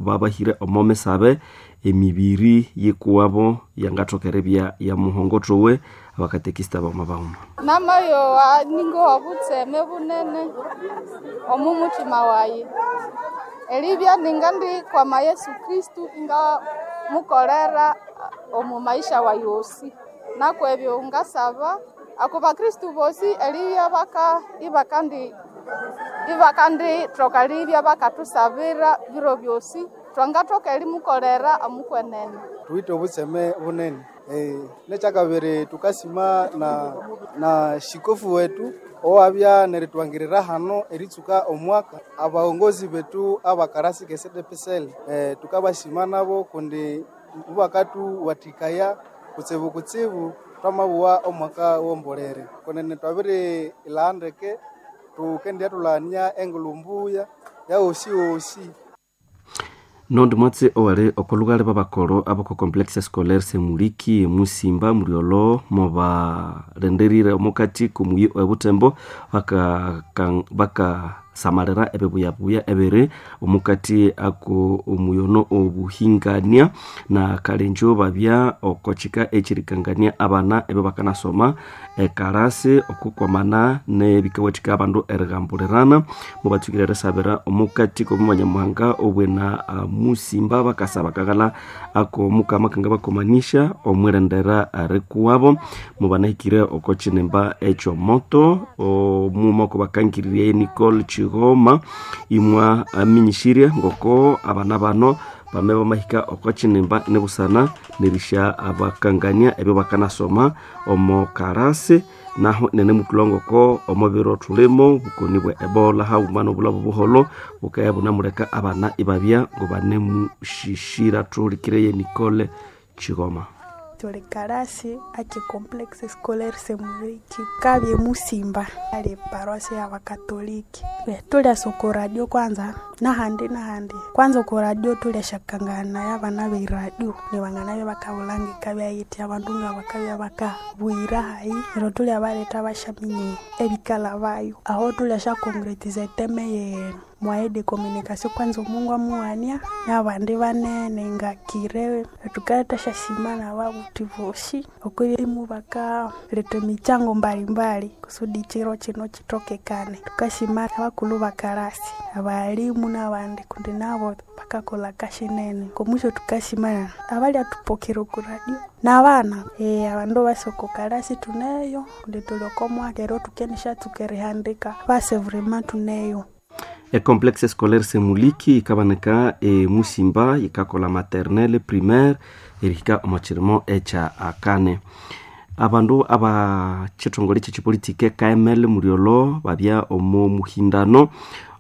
babahire omo misabe emibiri yikuwabo yangathokerebya ya muhongotowe abakatekisita bauma bauma namayo wa ningo wabutseme bunene omu mutima wayi elibya ninga ndi kwama yesu kristu inga mukolera omu maisha wa yosi nakwebyo ngasaba ako bakristu bosi elibya baka ibakandi ibakandi troka libya bakatusabira biro byosi twangathoka elimukolera omukwenene tuite obutseme bunene eh, nekyakabiri tukasima na na shikofu wetu owabya neritwangirira hano eritsuka omwaka abaongozi betu abakarasi kesedepesele eh, tukabasima nabo kundi mubakatuwathikaya kutsibu kutsibu twamabuwa omwaka wombolere kunene twabiri ilaandeke tukendya tulania engulumbuya yaosi osi nondi mwatse owali okolugale babakolo aboko complexe scolaire semuliki musimba muliolo mobalenderire omukati kumuyi ebutembo bakasamalira baka samalira ebibuyabuya ebiri omukati ako omuyono obuhingania na kalenjo babya okochika ekirikangania abana ebe bakanasoma ekarasi okukwamana nebikawathika abandu erigambulirana mubatsukire risabira omukati komubanyamuhanga obwena uh, musimba bakasa bakaghala ako mukama kanga bakomanisha omwirendera rikuwabo mubanahikire oko chinemba ekyomoto omumako bakangiririe nicole chigoma imwa aminyishirie ngoko abana bano bame bamahika oko chinemba nebusana nerisha abakangania ebyo bakanasoma omo karasi naho nene mutulongoko omubiro tulimo bukoni bwa ebola haumana obulabo buholo bukaya bunamuleka abana ibabya ngo banemushishira tulikireye nicole chigoma tuli karasi aki complexe scolaire semuriki kabye musimba ali parosi ya wakatoliki tulya soko radio kwanza nahandi nahandi kwanza ku radio tulyashakangana ya bana beiradio ni bangana bye bakabulangika byayiti abandu nga bakabya bakabwira hayi ero tulya baleta bashaminye ebikala bayo aho tulyashakongretiza eteme ye mwaye de communication kwanza omungu amuwania nabandi banene ngakire tukaleta shasimana babuti bosi okwirimu bakaleta emichango mbalimbali kusudi chiro chino chitokekane tukashimana bakulu bakarasi abalimu nabandi kundi nabo bakakola kashinene komwisho tukashimana abali atupokera okuradio nabana e, abandu basoko karasi tuneyo kundi tuliokomwaka ero tukenisha tukerihandika base vrema tuneyo ecomplexe scolaire semuliki ikabaneka e musimba ikakola maternelle primaire erihika omokirimo ekya akane abandu abachithongole kyekipolitike kml muriolo babya omu muhindano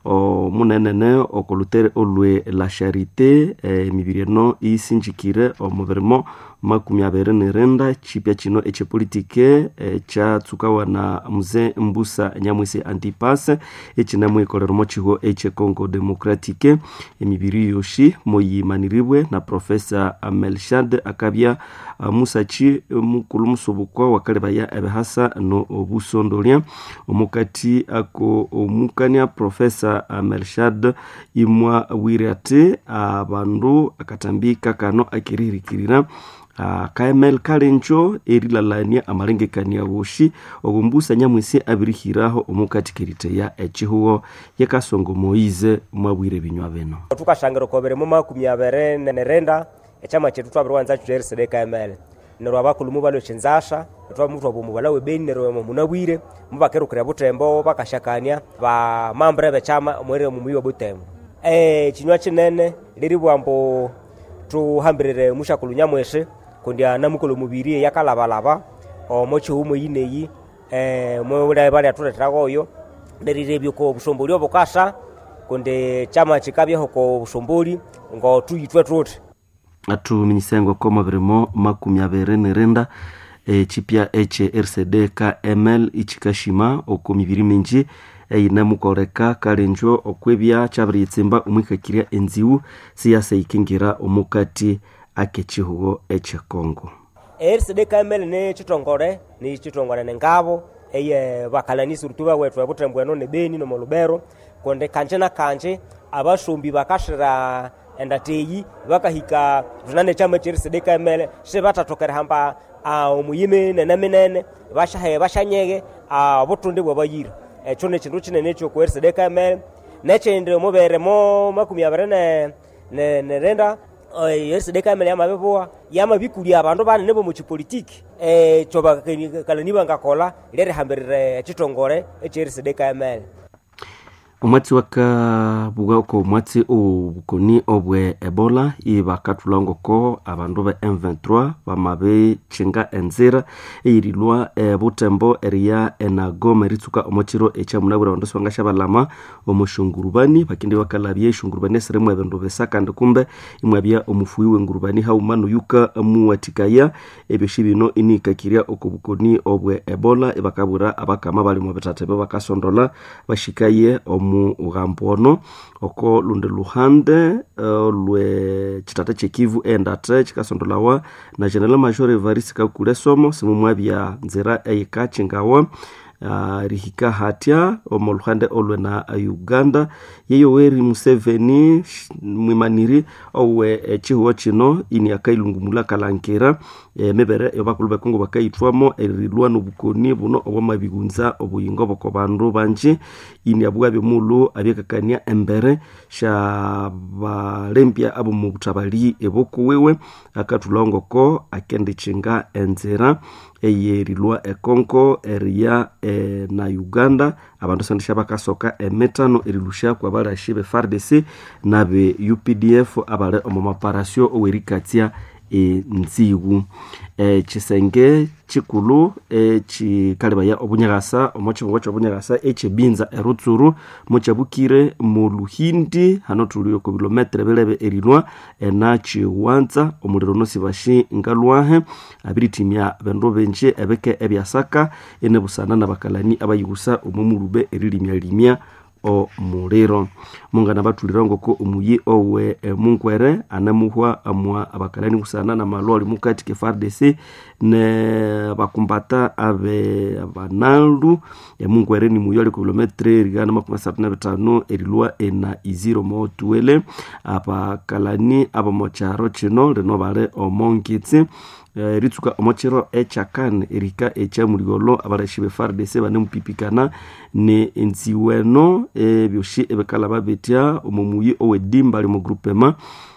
omunenene okolutere olwe la charité emibiri eno isinjikire omubirimo makumi abiri nirenda chipya kino ekyepolitike ekyatsukawa na muze mbusa nyamwisi antipas ekinamwikolera kiho ekyecongo democratique emibiri yoshi moyimaniribwe na profesa melshad akabya musachi mukulu musobukwa wakalebaya ebihasa no obusondolya omukati ako omukania profesa melshad imwa wire ati abandu akatambi kakano akirihirikirira Uh, kml kalenjo erilalania amalengekania woshi ogumbusa nyamwisi abirihiraho omukati keriteya echihuo yekasongo moize mwabwire binywa bino tukashangira kobere mu makumi abiri nerenda echama chetu twabirwanza chujerisede kml nerwa bakulumu balo chinzasha twa mutwa bomu balawe beni nerwa munabwire mubakerukira butembo bakashakania ba mambere bechama mwere mu muyo butembo eh chinywa chinene liri bwambo tuhambirire mushakulu nyamweshe kundi anamukolo mubiri yakalabalaba omo chihumo yineyi eh mwebulaye bali atuleterago oyo nerirebyo ko busomboli obukasha kundi chama chikabyeho ko busomboli ngo tuyitwe tuti atuminyisengo ko mabirimo makumi abiri nirenda echipya eche rcd kml ichikashima oko mibiri minji eyinemukoreka kalenjo okwebya kyabiriyitsimba omwikakirya enziwu siyasa ikingira omukati akechihugo echekongo erisede kamele ne chitongole ni chitongole nengabo eye bakalanisi rutuba wetu ebutembo eno ne beni no molubero konde kanje na kanje abashumbi bakashira endateyi bakahika tunane chama cherisedeka emele she batatokera hamba omuyimi nene minene bashahe bashanyege obutundi bwabayira ekyo nekindu kinene ekyokuwerisedeka emele nekindi muberemo makumi abiri nerenda yerisedeka emele yamabibuwa yamabikulia abandu banene bomuchipolitiki ekyo bakalani bangakola lyerihambirire ekitongole ekyerisedeka emele omwatsi wakabuga oko omwatsi obukoni obwe ebola ibakathulha ngoko abandu be m23 bamabichinga enzira eyirilwa ebutembo eriya enagoma eritsuka omwakiro ekyamunabwire abandu sibangashabalama omushungurubani bakindi bakalabya eshungurubani esirimu ebindu bisa kandi kumbe imwabya omufuyi wengurubani hauma noyuka muwatikaya ebyoshi bino inikakirya oko bukoni obwe ebola ibakabwira abakama bali mu bitatha ebyo bakasondola bashikaye omu mughambo ono oko lundi luhande uh, lwe chitata chekivu endate chikasondolawa na general major evarisi kakule somo simumwabya nzira eyikachingawa uh, rihika hatya omu luhande olwe na uganda yeyoweri museveni mwimaniri owe echihuo chino ini akailungumula kalankira emibere eyobakulu bekongo bakayithwamo erilwa nobukoni buno obwamabighunza obuyingo boko bandu banji ini abugha byomulhu abyakakania embere sha balembya abo mu buthabali ebokuwiwe akathulhawo ngoko akendichinga enzira eyerilwa ekongo eriya e, na uganda abandu sandisha bakasoka emitano erilusha kwa balashi be fardc nabe updf abali omu maparasio owerikatsya enziwu ekisenge kikulu ekikalibaya obunyakasa omo kibungo kyobunyakasa ekyebinza erutsuru mukyabukire mu luhindi hano tuli oko bilometere bilebe erilwa enakiwanza omuliro nosibashi ngalwahe abiritimya bindu binji ebike ebyasaka enebusana nabakalani abayibusa omu mulube erilimyalimya omuliro mungana bathulira ngoko omuyi owe munkwere anamuhwa amwa abakalani kusana namalwali mukati ke fardc ne bakumbata abe abanaldu emunkwere ni muyi ali ku kilometre rigana makumi asatu na bitano erilwa ena iziro motuwele abakalani abamokyaro kino lino bali omongitsi eritsuka omokiro ekyakane erika ekyamuligolo abalashi be fardc banemupipikana ne enziweno ebyoshi ebikalaba bitya omumuyi owedimba ali mu groupema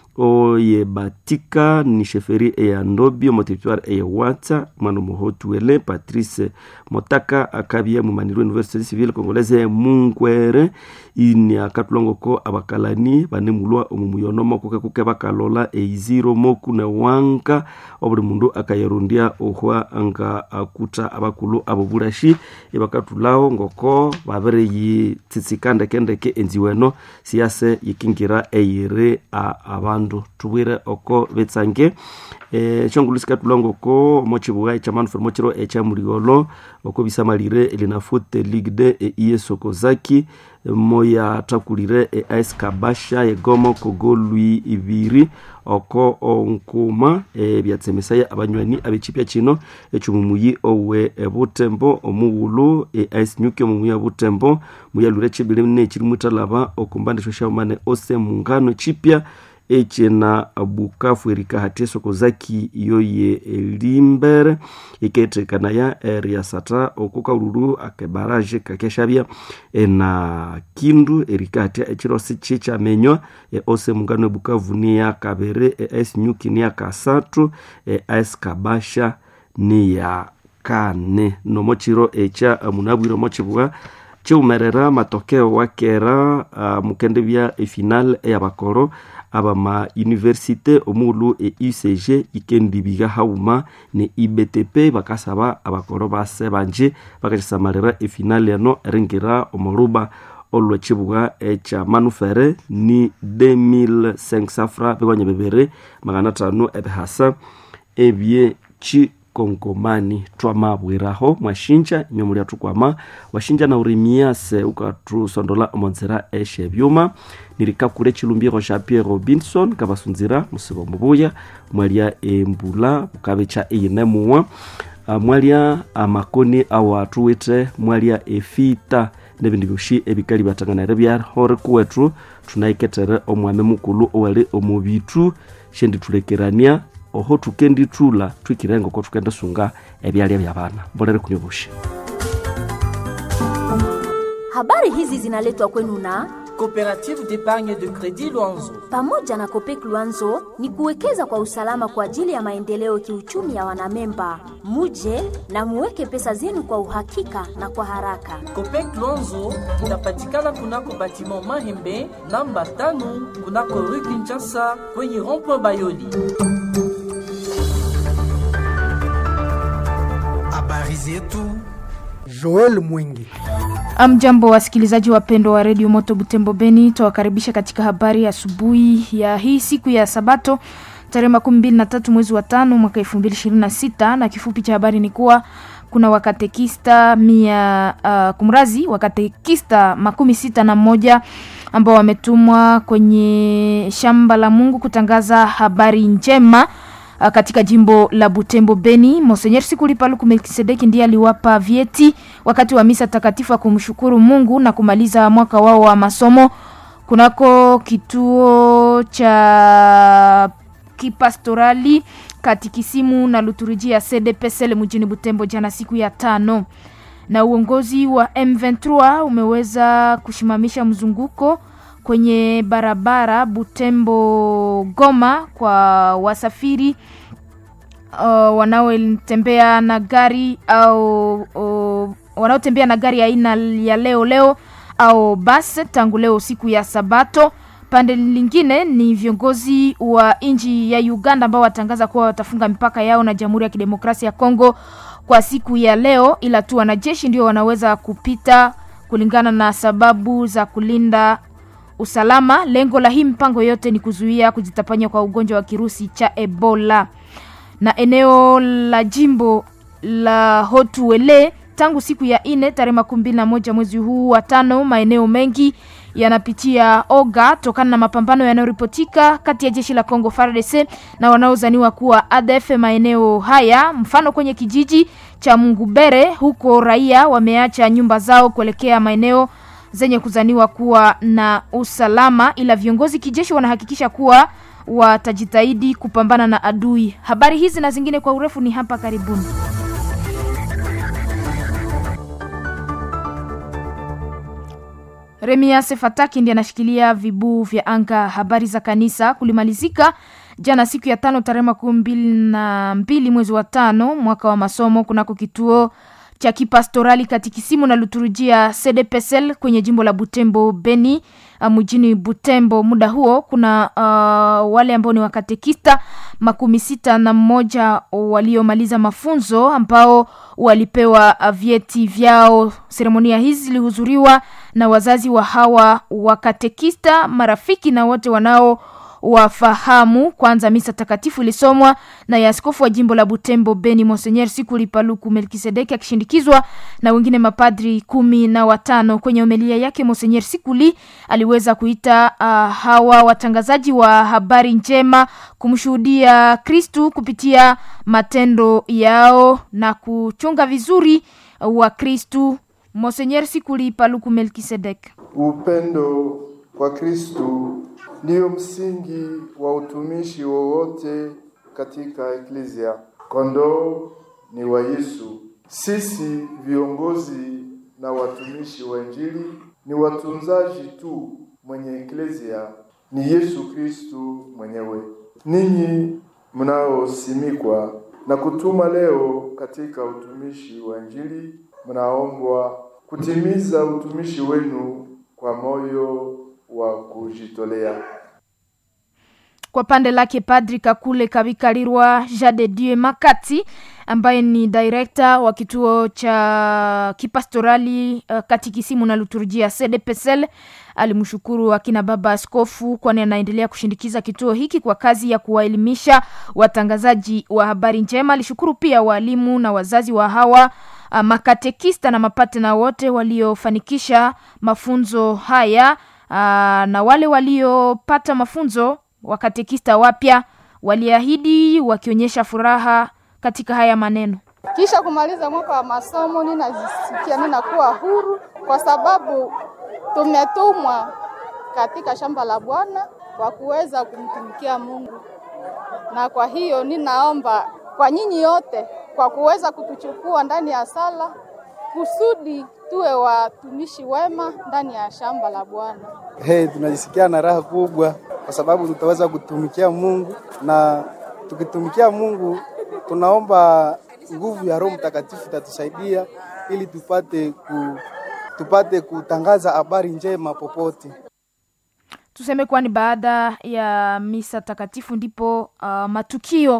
oye batika ni sheferi eya ndobi omo territoire eya watsa mwana omuhotuele patrice motaka akabya mumanirwe université civile congolaise munkwere ini akatulongoko abakalani banemulwa omumuyono mokuke kuke bakalola eiziro moku newanka obuli mundu akayarondya ohwa nga akuta abakulu abo bulashi ibakatulawo ngoko babere yitsitsika ndekendeke enziweno siyase yikingira eyiri abandu tubwire oko bitsange ekyongulu sikatulwa ngoko mochibuga ekyamanufere mokiro ekyamuligolo oko bisamalire elinafute ligue de eiye sokozaki moya takulire eis kabasha egomo kogolwi ibiri oko onkuma ebyatsemesaya abanywani abechipya kino ekyomumuyi owe ebutembo omuwulu eis nyuki omumuyi obutembo muyalwire ekibili nekiri mutalaba okumbandisho shamane ose mungano chipya echena bukafu erika hati esokozaki yoye elimbere ikethekanaya eriasata okukaululu akebaraje kakeshabya ena kindu erika hatya ekirosi kikyamenywa eose mungano ebukavu niya kabiri eis nyuki niya kasathu eis kabasha niya kane nomokiro ekya munabwire omokibwa kiwumerera matokeo wakera uh, mukendebya efinal eyabakoro abama universite omulu e ucg ikendibiga hauma ne ibtp bakasaba abakoro base banje bakakisamalira efinali eno eringira omuruba olwekibuga ekya manufere ni 2500 fra bikwanya bibiri magana tano ebihasa ebyeki kongomani twamabwiraho mwashinja nyomulya tukwama washinja na urimiase ukatusondola omonzera eshe byuma nirikakule chilumbiro sha pierre robinson kabasunzira musibo mubuya mwalya embula bukabecha eyinemuwa mwalya amakoni awathuwithe mwalya efita nebindu byoshi ebikali byatanganire byahore kuwethu tunaiketere omwami mukulu owali omu bitu shenditulekerania oho tukendithula twikirenga oko tukendisunga ebyalya byabana mbolere kunyobusha Habari hizi zinaletwa kwenu na Coopérative d'épargne de crédit Luanzo. pamoja na Kopek Luanzo ni kuwekeza kwa usalama kwa ajili ya maendeleo kiuchumi ya wanamemba. Muje na muweke pesa zenu kwa uhakika na kwa haraka. Copec Luanzo inapatikana kunako batiment Mahembe namba tano kunako rue Kinshasa kwenye rond-point Bayoli. habari zetu joel mwingi Amjambo wasikilizaji wapendwa wa redio Moto Butembo Beni, tawakaribisha katika habari asubuhi ya hii siku ya Sabato tarehe makumi mbili na tatu mwezi wa tano mwaka elfu mbili ishirini na sita na kifupi cha habari ni kuwa kuna wakatekista mia uh, kumrazi wakatekista makumi sita na moja ambao wametumwa kwenye shamba la Mungu kutangaza habari njema uh, katika jimbo la Butembo Beni. Monsenyer Sikuli Paluku Melkisedeki ndiye aliwapa vyeti wakati wa misa takatifu ya kumshukuru Mungu na kumaliza mwaka wao wa masomo kunako kituo cha kipastorali katikisimu na liturujia CDPSL mjini Butembo jana siku ya tano na uongozi wa M23 umeweza kusimamisha mzunguko kwenye barabara Butembo Goma kwa wasafiri uh, wanaotembea na gari au uh, wanaotembea na gari aina ya leo leo au bas tangu leo siku ya Sabato. Pande lingine ni viongozi wa nchi ya Uganda ambao watangaza kuwa watafunga mipaka yao na Jamhuri ya Kidemokrasia ya Kongo kwa siku ya leo, ila tu wanajeshi ndio wanaweza kupita kulingana na sababu za kulinda usalama. Lengo la hii mpango yote ni kuzuia kujitapanya kwa ugonjwa wa kirusi cha Ebola. Na eneo la jimbo la Hotuele tangu siku ya ine tarehe makumi mbili na moja mwezi huu wa tano, maeneo mengi yanapitia oga tokana na mapambano yanayoripotika kati ya jeshi la Kongo FARDC na wanaozaniwa kuwa ADF maeneo haya, mfano kwenye kijiji cha Mungubere huko raia wameacha nyumba zao kuelekea maeneo zenye kuzaniwa kuwa na usalama, ila viongozi kijeshi wanahakikisha kuwa watajitahidi kupambana na adui. Habari hizi na zingine kwa urefu ni hapa karibuni. Remias Fataki ndiye anashikilia vibuu vya anga. Habari za kanisa kulimalizika jana siku ya tano tarehe makumi mbili na mbili mwezi wa tano mwaka wa masomo kunako kituo cha kipastorali katikisimu na liturujia CDPSL kwenye jimbo la Butembo Beni uh, mjini Butembo. Muda huo kuna uh, wale ambao ni wakatekista makumi sita na mmoja waliomaliza mafunzo ambao walipewa uh, vyeti vyao. Seremonia hizi zilihudhuriwa na wazazi wa hawa wakatekista, marafiki na wote wanao wafahamu. Kwanza misa takatifu ilisomwa na ya askofu wa jimbo la Butembo Beni Monsenyer Sikuli Paluku Melkisedeki akishindikizwa na wengine mapadri kumi na watano. Kwenye homilia yake Monsenyer Sikuli aliweza kuita uh, hawa watangazaji wa habari njema kumshuhudia Kristu kupitia matendo yao na kuchunga vizuri wa Kristu. Monsenyer Sikuli Paluku Melkisedeki. Upendo kwa Kristu ndiyo msingi wa utumishi wowote katika eklezia. Kondoo ni wa Yesu. Sisi viongozi na watumishi wa Injili ni watunzaji tu, mwenye eklezia ni Yesu Kristu mwenyewe. Ninyi mnaosimikwa na kutuma leo katika utumishi wa Injili, mnaombwa kutimiza utumishi wenu kwa moyo wa kujitolea. Kwa pande lake Padri Kakule Kabikalirwa Jade Dieu Makati ambaye ni direkta wa kituo cha kipastorali uh, katikisimu na liturujia CDPSL alimshukuru akina baba askofu, kwani anaendelea kushindikiza kituo hiki kwa kazi ya kuwaelimisha watangazaji wa habari njema. Alishukuru pia walimu na wazazi wa hawa uh, makatekista na mapatena wote waliofanikisha mafunzo haya uh, na wale waliopata mafunzo wakatekista wapya waliahidi wakionyesha furaha katika haya maneno. Kisha kumaliza mwaka wa masomo, ninajisikia ninakuwa huru kwa sababu tumetumwa katika shamba la Bwana kwa kuweza kumtumikia Mungu, na kwa hiyo ninaomba kwa nyinyi yote kwa kuweza kutuchukua ndani ya sala kusudi tuwe watumishi wema ndani ya shamba la Bwana. Hey, tunajisikia na raha kubwa kwa sababu tutaweza kutumikia Mungu, na tukitumikia Mungu tunaomba nguvu ya Roho Mtakatifu itatusaidia ili tupate ku, tupate kutangaza habari njema popote. Tuseme kuwa ni baada ya misa takatifu ndipo uh, matukio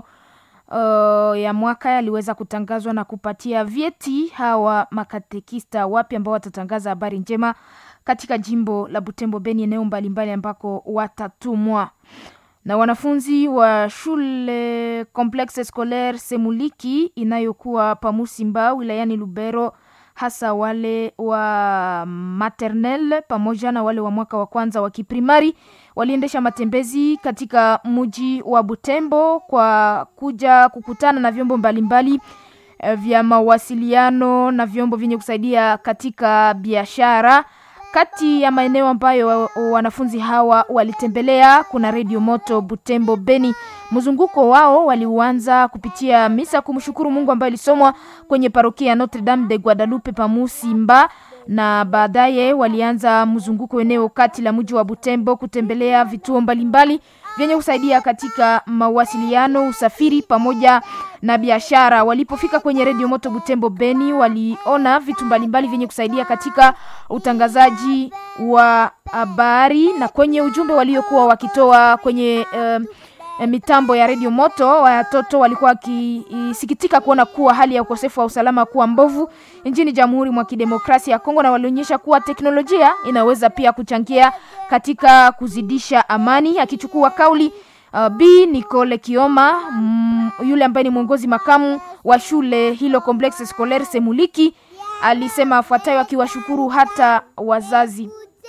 uh, ya mwaka yaliweza kutangazwa na kupatia vyeti hawa makatekista wapya ambao watatangaza habari njema katika jimbo la Butembo Beni, eneo mbalimbali ambako watatumwa na wanafunzi wa shule Complexe Scolaire Semuliki inayokuwa Pamusimba wilayani Lubero, hasa wale wa maternelle pamoja na wale wa mwaka wa kwanza wa kiprimari waliendesha matembezi katika mji wa Butembo kwa kuja kukutana na vyombo mbalimbali eh, vya mawasiliano na vyombo vyenye kusaidia katika biashara. Kati ya maeneo ambayo wa- wanafunzi hawa walitembelea kuna redio moto Butembo Beni. Mzunguko wao waliuanza kupitia misa kumshukuru Mungu ambayo ilisomwa kwenye parokia ya Notre Dame de Guadalupe Pamusimba, na baadaye walianza mzunguko eneo kati la mji wa Butembo kutembelea vituo mbalimbali vyenye kusaidia katika mawasiliano, usafiri pamoja na biashara. Walipofika kwenye redio moto Butembo Beni, waliona vitu mbalimbali vyenye kusaidia katika utangazaji wa habari na kwenye ujumbe waliokuwa wakitoa kwenye um, eh, mitambo ya redio moto. Watoto walikuwa wakisikitika kuona kuwa hali ya ukosefu wa usalama kuwa mbovu nchini Jamhuri mwa Kidemokrasia ya Kongo, na walionyesha kuwa teknolojia inaweza pia kuchangia katika kuzidisha amani. Akichukua kauli uh, B Nicole Kioma mm, yule ambaye ni mwongozi makamu wa shule hilo Complexe Scolaire Semuliki alisema afuatayo akiwashukuru hata wazazi.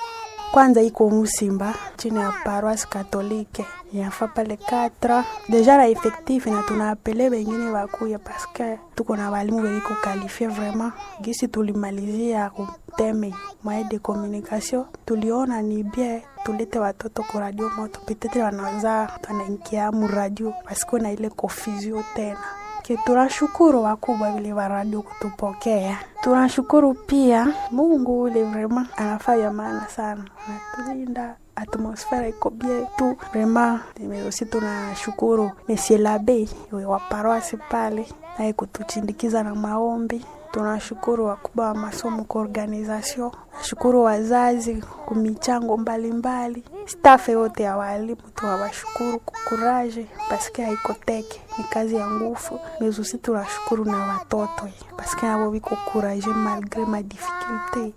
kwanza iko Musimba chini ya paroisse katolike yafa pale 4 deja na effectif na tunaapele bengine bakuya paske tuko na balimu beliko kalifie vraiment gisi tulimalizia kuteme moyen de communication tuliona ni bien tulete watoto ku radio moto petetre wanaza wanaingia mu radio paske na ile confusion tena ke tunashukuru wakubwa vile wa radio kutupokea. Tunashukuru pia Mungu ule vrema anafanya maana sana, anatulinda atmosfera iko bien tu vrema. Aussi tunashukuru Monsieur l'abe wa paroisse pale naye kutuchindikiza na maombi tunashukuru wakubwa wa masomo kwa organisation, nashukuru wazazi kumichango mbalimbali, staff yote ya walimu tunawashukuru kukuraje, paske haiko teke, ni kazi ya nguvu. Mezusi tunashukuru na watoto paske nabo biko kuraje malgre ma difficulte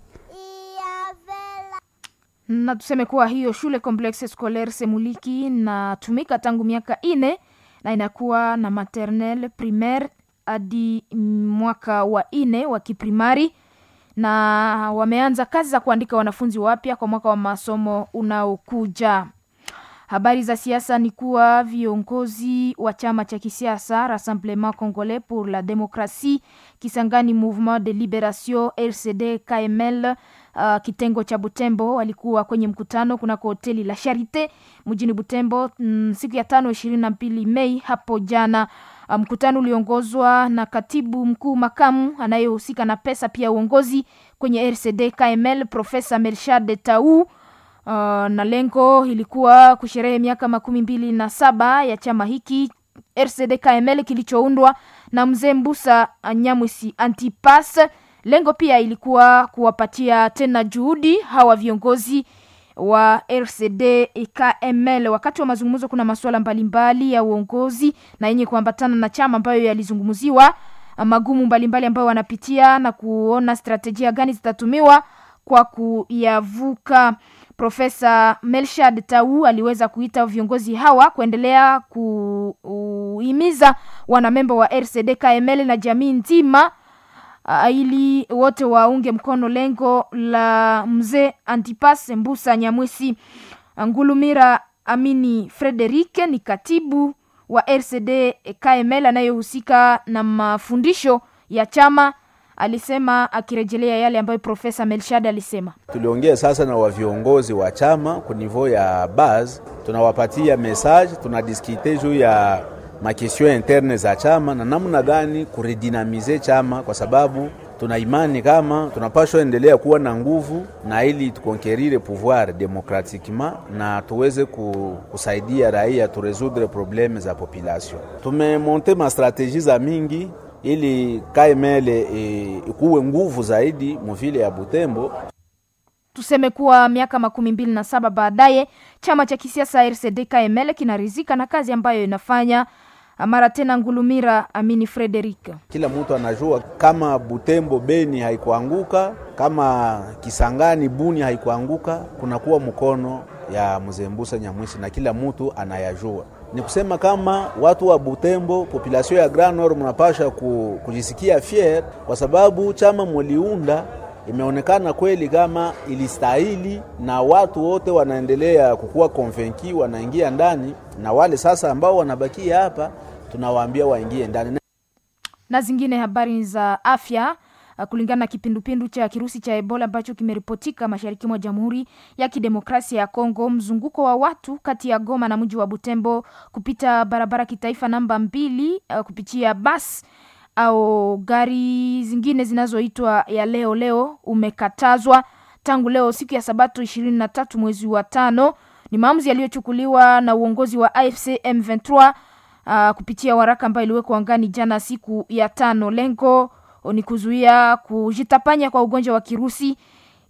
na tuseme kuwa hiyo shule Complexe Scolaire Semuliki inatumika tangu miaka ine na inakuwa na maternelle primaire hadi mwaka wa ine wa kiprimari na wameanza kazi za kuandika wanafunzi wapya kwa mwaka wa masomo unaokuja. Habari za siasa ni kuwa viongozi wa chama cha kisiasa Rassemblement Congolais pour la Démocratie Kisangani Mouvement de Liberation RCD KML uh, kitengo cha Butembo walikuwa kwenye mkutano kunako hoteli la Charite mjini Butembo mm, siku ya tano ishirini na mbili Mei hapo jana. Uh, mkutano uliongozwa na katibu mkuu makamu anayehusika na pesa pia uongozi kwenye RCD KML Profesa Melshad Tau. Uh, na lengo ilikuwa kusherehe miaka makumi mbili na saba ya chama hiki RCD KML kilichoundwa na mzee Mbusa Nyamwisi Antipas. Lengo pia ilikuwa kuwapatia tena juhudi hawa viongozi wa RCD KML. Wakati wa mazungumzo, kuna masuala mbalimbali ya uongozi na yenye kuambatana na chama ambayo yalizungumziwa, magumu mbalimbali ambayo wanapitia na kuona strategia gani zitatumiwa kwa kuyavuka. Profesa Melshad Tau aliweza kuita viongozi hawa kuendelea kuhimiza wanamemba wa RCD KML na jamii nzima uh, ili wote waunge mkono lengo la mzee Antipas Mbusa Nyamwisi. Ngulumira Amini Frederic ni katibu wa RCD KML anayehusika na mafundisho ya chama alisema akirejelea yale ambayo Profesa Melshad alisema. Tuliongea sasa na wa viongozi wa chama ku niveau ya base, tunawapatia message, tunadiskite juu ya makestion interne za chama na namna gani kuredinamize chama, kwa sababu tuna imani kama tunapashwa endelea kuwa na nguvu na ili tukonkerire pouvoir demokratikement na tuweze kusaidia raia turesudre probleme za population. Tumemonte mastrategie za mingi ili KML ikuwe nguvu zaidi muvile ya Butembo. Tuseme kuwa miaka makumi mbili na saba baadaye chama cha kisiasa RCD KML kinarizika na kazi ambayo inafanya mara tena Ngulumira Amini Frederick. Kila mtu anajua kama Butembo Beni haikuanguka, kama Kisangani Buni haikuanguka, kunakuwa mkono ya mzee Mbusa Nyamwisi na kila mtu anayajua. Ni kusema kama watu wa Butembo, population ya Grand Nord mnapasha kujisikia fier kwa sababu chama muliunda imeonekana kweli kama ilistahili, na watu wote wanaendelea kukuwa konvenki, wanaingia ndani, na wale sasa ambao wanabakia hapa tunawaambia waingie ndani. Na zingine habari za afya kulingana na kipindupindu cha kirusi cha Ebola ambacho kimeripotika mashariki mwa Jamhuri ya Kidemokrasia ya Kongo, mzunguko wa watu kati ya Goma na mji wa Butembo kupita barabara kitaifa namba mbili uh, kupitia basi au gari zingine zinazoitwa ya leo leo umekatazwa tangu leo siku ya Sabato ishirini na tatu mwezi wa tano. Ni maamuzi yaliyochukuliwa na uongozi wa AFC M23 uh, kupitia waraka ambayo iliwekwa angani jana siku ya tano. Lengo ni kuzuia kujitapanya kwa ugonjwa wa kirusi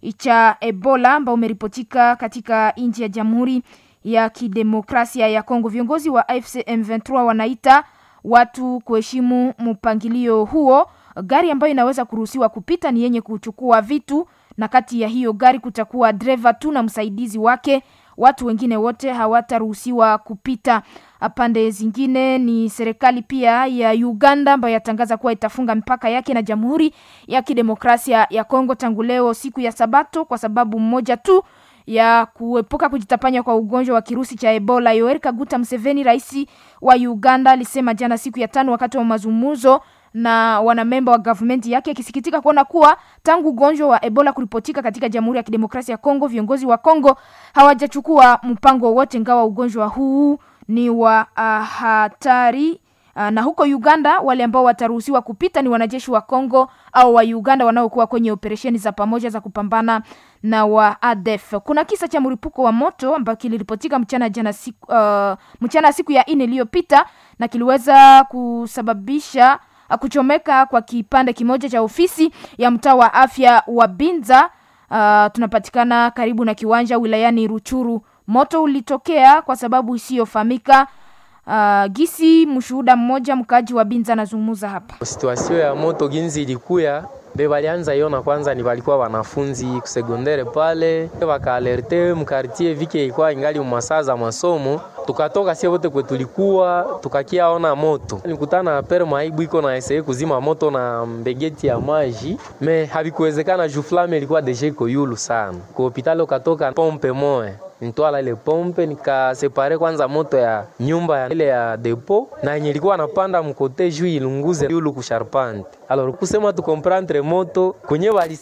cha Ebola ambao umeripotika katika nchi ya Jamhuri ya Kidemokrasia ya Kongo. Viongozi wa AFC M23 wanaita watu kuheshimu mpangilio huo. Gari ambayo inaweza kuruhusiwa kupita ni yenye kuchukua vitu, na kati ya hiyo gari kutakuwa dereva tu na msaidizi wake. Watu wengine wote hawataruhusiwa kupita. Pande zingine ni serikali pia ya Uganda ambayo yatangaza kuwa itafunga mipaka yake na Jamhuri ya Kidemokrasia ya Kongo tangu leo siku ya Sabato kwa sababu mmoja tu ya kuepuka kujitapanya kwa ugonjwa wa kirusi cha Ebola. Yoweri Kaguta Museveni, rais wa Uganda, alisema jana siku ya tano wakati wa mazungumzo na wanamemba wa gavumenti yake, akisikitika kuona kuwa tangu ugonjwa wa Ebola kuripotika katika Jamhuri ya Kidemokrasia ya Kongo, viongozi wa Kongo hawajachukua mpango wowote, ingawa ugonjwa huu ni wa uh, hatari uh, na huko Uganda wale ambao wataruhusiwa kupita ni wanajeshi wa Kongo au wa Uganda wanaokuwa kwenye operesheni za pamoja za kupambana na wa ADF. Kuna kisa cha mlipuko wa moto ambacho kiliripotika mchana jana siku, uh, mchana siku ya nne iliyopita na kiliweza kusababisha uh, kuchomeka kwa kipande kimoja cha ofisi ya mtaa wa afya wa Binza. Uh, tunapatikana karibu na kiwanja wilayani Ruchuru. Moto ulitokea kwa sababu isiyofahamika. Uh, gisi mshuhuda mmoja mkaji wa Binza anazungumza hapa. Situasio ya moto ginzi ilikuya be balianza iona kwanza, ni walikuwa wanafunzi kusegondere pale, wakaalerte mkartie vike ilikuwa ingali masaa za masomo, tukatoka sie wote kwe tulikuwa tukakia ona moto, nikutana na pere maibu iko na eseye kuzima moto na mbegeti ya maji, me havikuwezekana juu flame ilikuwa deja iko yulu sana. Kwa hopitali ukatoka pompe moya nitwala ile pompe nikasepare kwanza moto ya nyumba ya ile ya depo na yenye ilikuwa napanda mkote juu ilunguze yulu kusharpante alors kusema tukomprendre moto kwenye wali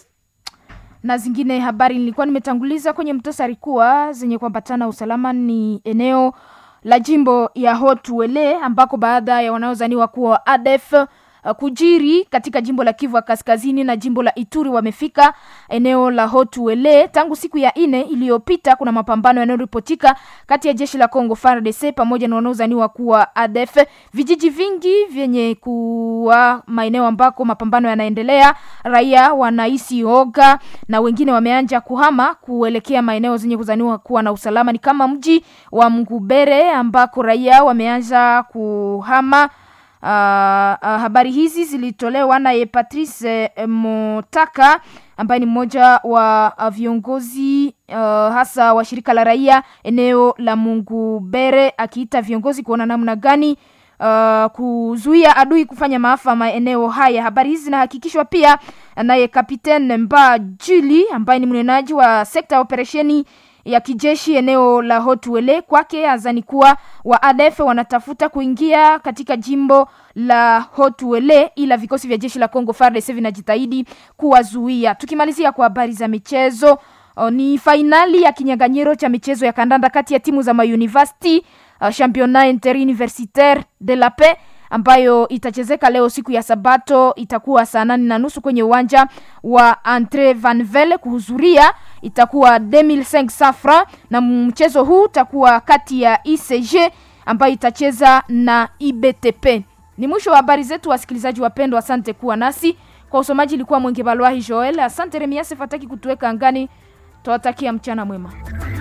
na zingine habari nilikuwa nimetanguliza kwenye mtasari kuwa zenye kuambatana usalama ni eneo la jimbo ya Hotuele ambako baada ya wanaozaniwa kuwa ADF uh, kujiri katika jimbo la Kivu Kaskazini na jimbo la Ituri wamefika eneo la Hotuele tangu siku ya ine iliyopita. Kuna mapambano yanayoripotika kati ya jeshi la Kongo FARDC pamoja na wanaozaniwa kuwa ADF. Vijiji vingi vyenye kuwa maeneo ambako mapambano yanaendelea, raia wanahisi oga na wengine wameanja kuhama kuelekea maeneo zenye kuzaniwa kuwa na usalama, ni kama mji wa Mgubere ambako raia wameanza kuhama. Uh, uh, habari hizi zilitolewa naye Patrice uh, Motaka ambaye ni mmoja wa uh, viongozi uh, hasa wa shirika la raia eneo la Mungubere, akiita viongozi kuona namna gani uh, kuzuia adui kufanya maafa maeneo haya. Habari hizi zinahakikishwa pia naye Kapitene Mba Juli ambaye ni mnenaji wa sekta ya operesheni ya kijeshi eneo la Hotwele. Kwake azani kuwa wa ADF wanatafuta kuingia katika jimbo la Hotwele, ila vikosi vya jeshi la Kongo FARDC vinajitahidi kuwazuia. Tukimalizia kwa habari za michezo, o, ni fainali ya kinyang'anyiro cha michezo ya kandanda kati ya timu za mauniversity uh, championnat interuniversitaire de la paix ambayo itachezeka leo siku ya Sabato, itakuwa saa nane na nusu kwenye uwanja wa Andre Van Vele. Kuhudhuria itakuwa 2500 francs, na mchezo huu utakuwa kati ya ICG ambayo itacheza na IBTP. Ni mwisho wa habari zetu, wasikilizaji wapendwa, asante kuwa nasi kwa usomaji. Ilikuwa Mwenge Balwahi Joel, asante Remiase Fataki kutuweka angani. Twawatakia mchana mwema.